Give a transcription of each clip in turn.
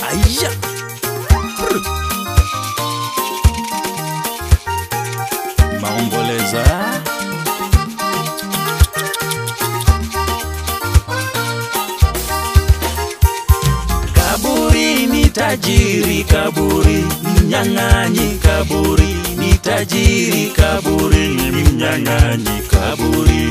Aya. Maomboleza. Kaburi ni tajiri, kaburi mnyang'anyi, kaburi ni tajiri, kaburi ni mnyang'anyi, kaburi.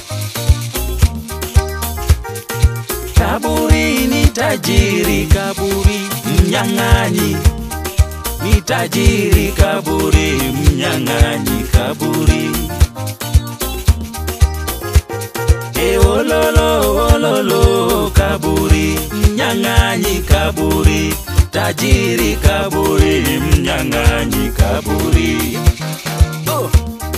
Kaburi ni tajiri, kaburi mnyang'anyi, ni tajiri, kaburi mnyang'anyi, kaburi. E ololo ololo kaburi mnyang'anyi kaburi tajiri kaburi mnyang'anyi kaburi oh.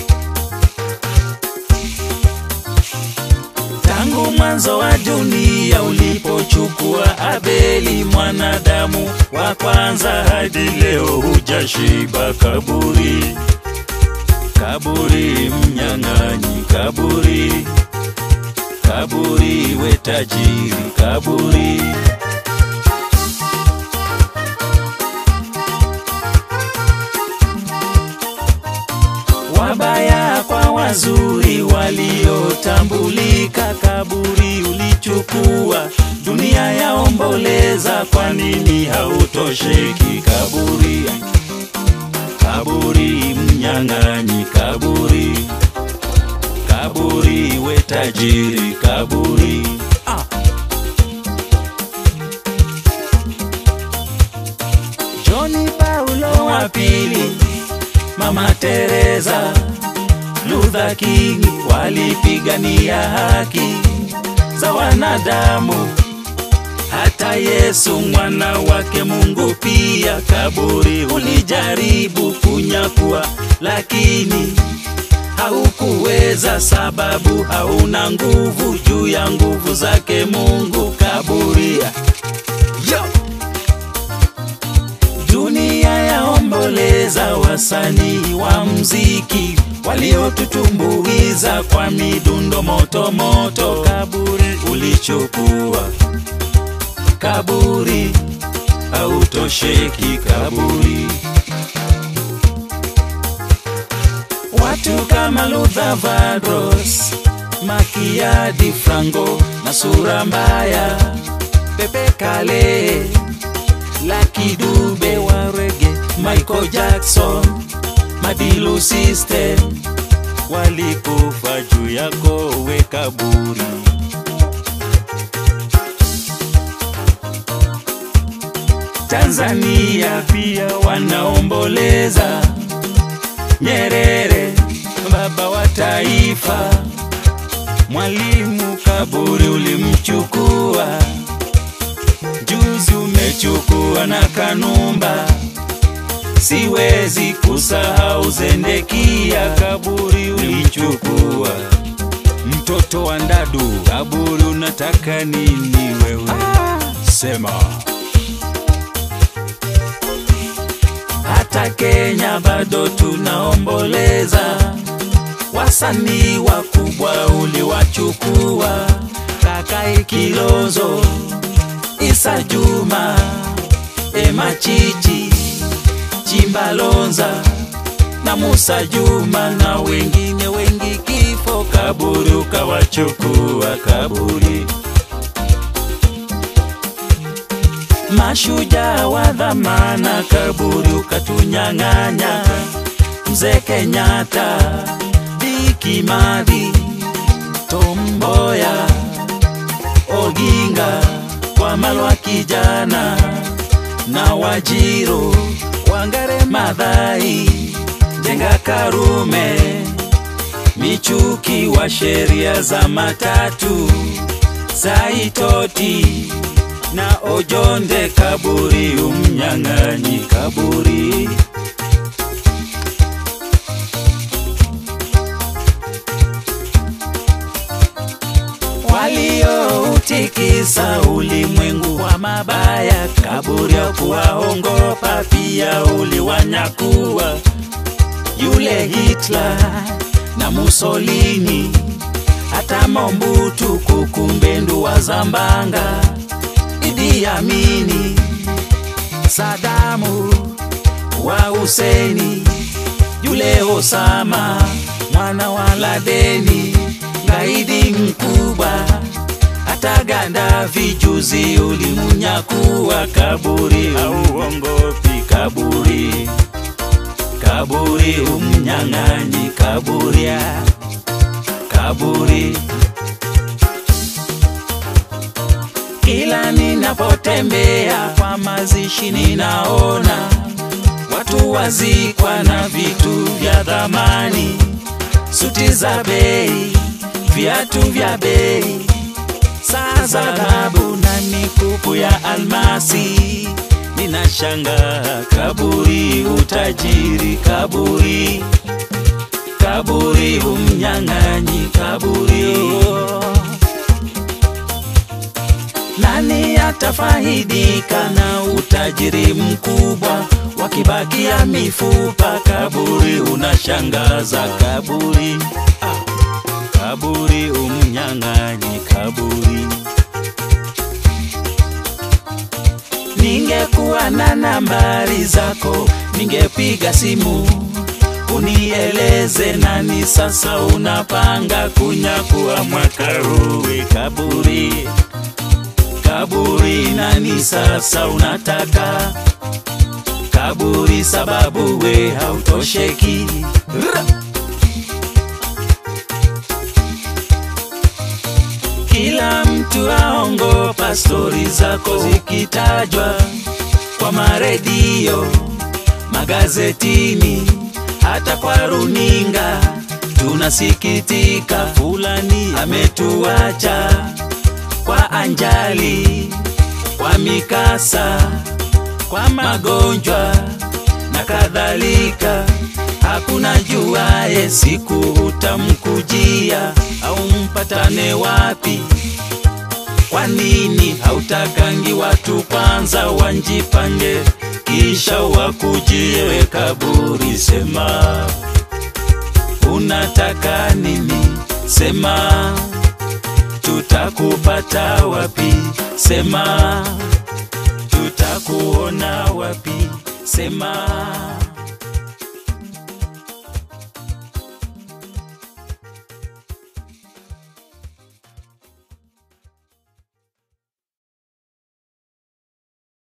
Tangu mwanzo wa dunia ulipochukua Abeli mwanadamu wa kwanza hadi leo hujashiba kaburi kaburi mnyang'anyi kaburi kaburi we tajiri kaburi wabaya kwa wazuri waliotambulika kaburi ulichukua dunia yaomboleza kwa nini hautosheki kaburi kaburi mnyang'anyi kaburi kaburi we tajiri kaburi ah. Joni Paulo wa pili, Mama Teresa, Luther King walipigania haki za wanadamu. Hata Yesu mwana wake Mungu pia kaburi ulijaribu kunyakua, lakini haukuweza, sababu hauna nguvu juu ya nguvu zake Mungu. Kaburi Yo! dunia yaomboleza wasanii wa mziki waliotutumbuiza kwa midundo moto moto. Kaburi ulichukua, kaburi hautosheki, kaburi Watu kama Luther Vandross, Makiadi Franco na sura mbaya, Pepe Kale, Lucky Dube wa reggae, Michael Jackson, Madilu System walikufa juu yako we kaburi. Tanzania pia wanaomboleza Nyerere, baba wa taifa, Mwalimu kaburi ulimchukua, juzi umechukua na Kanumba, siwezi kusahau Zendekia, kaburi ulichukua, mtoto wa Ndadu, kaburi unataka nini wewe? Sema. hata Kenya bado tunaomboleza, wasanii wakubwa uliwachukua, Kakai Kilozo, Isa Juma, Ema Chichi, Chimbalonza na Musa Juma na wengine wengi, kifo kaburi ukawachukua kaburi mashujaa wa dhamana kaburi ukatunyang'anya. Mzee Kenyatta, Diki Madhi, Tom Mboya, Oginga, Wamalwa kijana na Wajiro, Wangare Madhai, Jenga Karume, Michuki wa sheria za matatu, Saitoti na Ojonde kaburi umnyang'anyi kaburi walioutikisa ulimwengu wa mabaya kaburi ya kuwaongopa pia uliwanyakua yule Hitler na Mussolini hata Mobutu kukumbendu wa Zambanga Idi Amini Sadamu wa Huseni, yule Osama mwana wa Ladeni, gaidi mkubwa hata Gaddafi juzi ulimunyakuwa kaburi, hauongopi kaburi, kaburi umnyang'anyi kaburia, kaburi kila ninapotembea kwa mazishi ninaona watu wazikwa na vitu vya dhamani, suti za bei, viatu vya bei, saa za dhahabu na mikufu ya almasi. Ninashangaa kaburi, utajiri kaburi, kaburi umnyang'anyi kaburi oh. Nani atafaidika na utajiri mkubwa wakibakia mifupa? Kaburi unashangaza, kaburi ah, kaburi umnyang'anyi kaburi. Ningekuwa na nambari zako, ningepiga simu unieleze nani sasa unapanga kunyakua mwaka huu. Kaburi kaburi, nani sasa unataka kaburi? Sababu we hautosheki. Ra! Kila mtu aongopa stori zako zikitajwa kwa maredio, magazetini, hata kwa runinga. Tunasikitika, fulani ametuacha kwa anjali, kwa mikasa, kwa magonjwa na kadhalika. Hakuna juaye siku utamkujia au mpatane wapi. Kwa nini hautakangi watu kwanza wanjipange, kisha wakujie we kaburi? Sema unataka nini? Sema tutakupata wapi? Sema tutakuona wapi? Sema